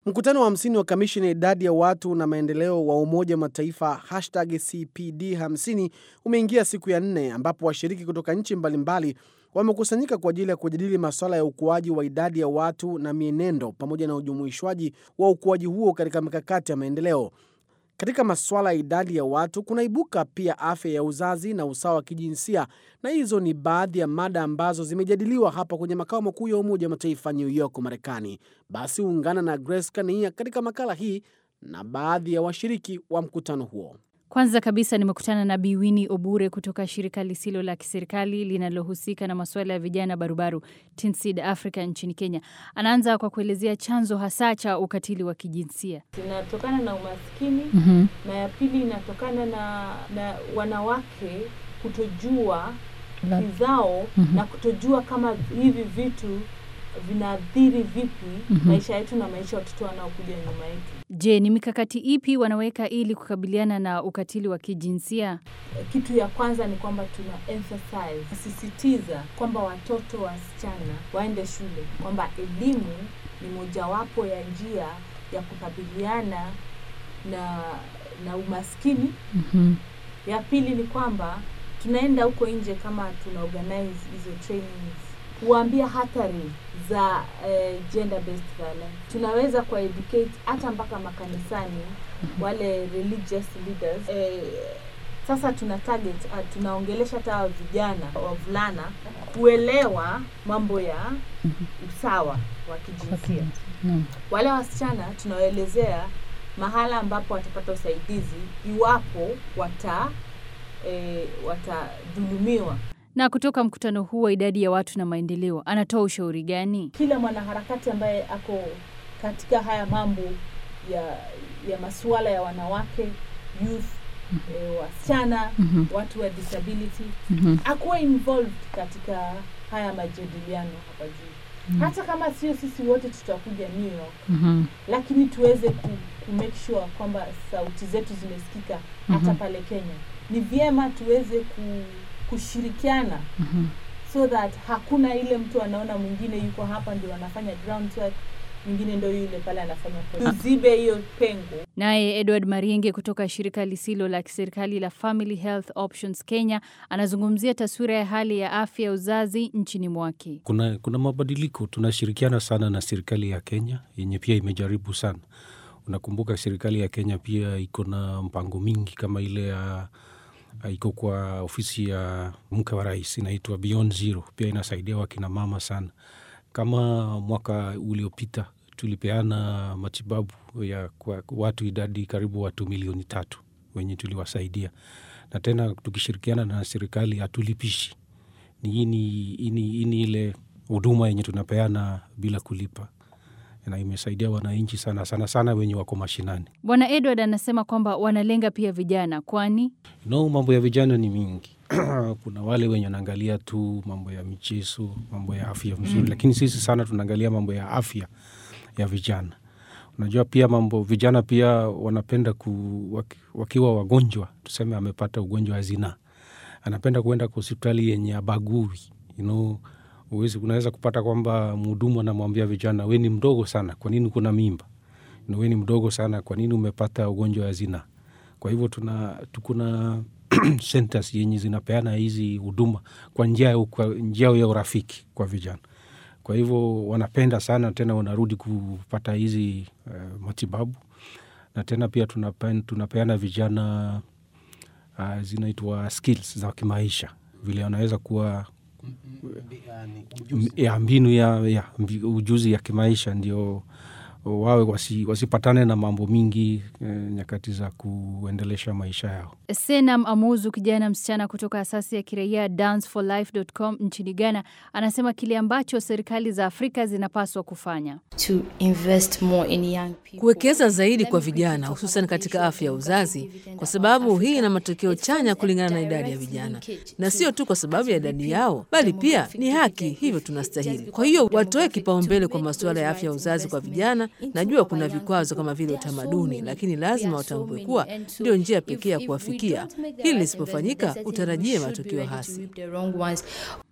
Mkutano wa hamsini wa kamisheni ya idadi ya watu na maendeleo wa Umoja wa Mataifa hashtag CPD 50 umeingia siku ya nne ambapo washiriki kutoka nchi mbalimbali wamekusanyika kwa ajili ya kujadili masuala ya ukuaji wa idadi ya watu na mienendo pamoja na ujumuishwaji wa ukuaji huo katika mikakati ya maendeleo. Katika masuala ya idadi ya watu kunaibuka pia afya ya uzazi na usawa wa kijinsia, na hizo ni baadhi ya mada ambazo zimejadiliwa hapa kwenye makao makuu ya Umoja wa Mataifa New York, Marekani. Basi ungana na Grace Kania katika makala hii na baadhi ya washiriki wa mkutano huo. Kwanza kabisa nimekutana na Biwini Obure kutoka shirika lisilo la kiserikali linalohusika na masuala ya vijana barubaru Tinsid Africa nchini Kenya. Anaanza kwa kuelezea chanzo hasa cha ukatili wa kijinsia. Inatokana na umaskini mm na ya pili inatokana na, na wanawake kutojua haki zao Mhm. na kutojua kama hivi vitu vinaathiri vipi Mhm. maisha yetu na maisha ya watoto wanaokuja nyuma yetu. Je, ni mikakati ipi wanaweka ili kukabiliana na ukatili wa kijinsia? Kitu ya kwanza ni kwamba tuna emphasize sisitiza kwamba watoto wasichana waende shule, kwamba elimu ni mojawapo ya njia ya kukabiliana na na umaskini. mm Ya pili ni kwamba tunaenda huko nje kama tuna organize hizo trainings kuwaambia hatari za eh, gender based violence. Tunaweza kwa educate hata mpaka makanisani wale religious leaders eh, sasa tuna target uh, tunaongelesha hata hao vijana wavulana kuelewa mambo ya usawa wa kijinsia. Wale wasichana tunawaelezea mahala ambapo watapata usaidizi iwapo wata e, watadhulumiwa. Na kutoka mkutano huu wa idadi ya watu na maendeleo, anatoa ushauri gani? Kila mwanaharakati ambaye ako katika haya mambo ya ya masuala ya wanawake, youth, e, wasichana, Mhm. watu wa disability Mhm. akuwe involved katika haya majadiliano hapa juu, hata kama sio sisi wote tutakuja New York Mhm. lakini tuweze ku, ku make sure kwamba sauti zetu zimesikika hata Mhm. pale Kenya. Ni vyema tuweze ku, kushirikiana Mhm. so that hakuna ile mtu anaona mwingine yuko hapa ndio anafanya groundwork, mwingine ndio yule pale anafanya post. Tuzibe hiyo pengo. Naye Edward Marienge kutoka shirika lisilo la kiserikali la Family Health Options Kenya anazungumzia taswira ya hali ya afya ya uzazi nchini mwake. Kuna, kuna mabadiliko. Tunashirikiana sana na serikali ya Kenya yenye pia imejaribu sana. Unakumbuka serikali ya Kenya pia iko na mpango mingi kama ile ya iko kwa ofisi ya mke wa rais inaitwa Beyond Zero, pia inasaidia wakina mama sana. Kama mwaka uliopita tulipeana matibabu ya kwa watu idadi karibu watu milioni tatu wenye tuliwasaidia, na tena tukishirikiana na serikali hatulipishi ni hii ni, hii ni, hii ni ile huduma yenye tunapeana bila kulipa na imesaidia wananchi sana sana sana wenye wako mashinani. Bwana Edward anasema kwamba wanalenga pia vijana, kwani No, mambo ya vijana ni mingi kuna wale wenye wanaangalia tu mambo ya michezo, mambo ya afya mzuri, lakini sisi sana tunaangalia mambo ya afya ya vijana. Unajua pia mambo vijana pia wanapenda ku, waki, wakiwa wagonjwa, tuseme amepata ugonjwa wa zinaa, anapenda kuenda kwa hospitali yenye abagui you know, uwezi, unaweza kupata kwamba mhudumu anamwambia vijana, we ni mdogo sana, kwa nini kuna mimba? You know, we ni mdogo sana, kwa nini umepata ugonjwa wa zinaa? Kwa hivyo tuna tukuna centers yenye zinapeana hizi huduma kwa njia ya- kwa njia ya urafiki kwa vijana. Kwa hivyo wanapenda sana, tena wanarudi kupata hizi uh, matibabu na tena pia tunapeana, tunapeana vijana uh, zinaitwa skills za kimaisha, vile wanaweza kuwa m- ya mbinu ya, ya mbi- ujuzi ya kimaisha ndio wawe wasi, wasipatane na mambo mingi eh, nyakati za kuendelesha maisha yao. Senam Amuzu, kijana msichana kutoka asasi ya kiraia danceforlife.com nchini Ghana, anasema kile ambacho serikali za Afrika zinapaswa kufanya. to invest more in young people. kuwekeza zaidi kwa vijana hususan katika afya ya uzazi, kwa sababu hii ina matokeo chanya kulingana na idadi ya vijana, na sio tu kwa sababu ya idadi yao, bali pia ni haki, hivyo tunastahili. Kwa hiyo watoe kipaumbele kwa masuala ya afya ya uzazi kwa vijana. Najua kuna vikwazo kama vile utamaduni, lakini lazima watambue kuwa ndio njia pekee ya kuwafikia. Hili lisipofanyika, utarajie matokeo hasi. hasi.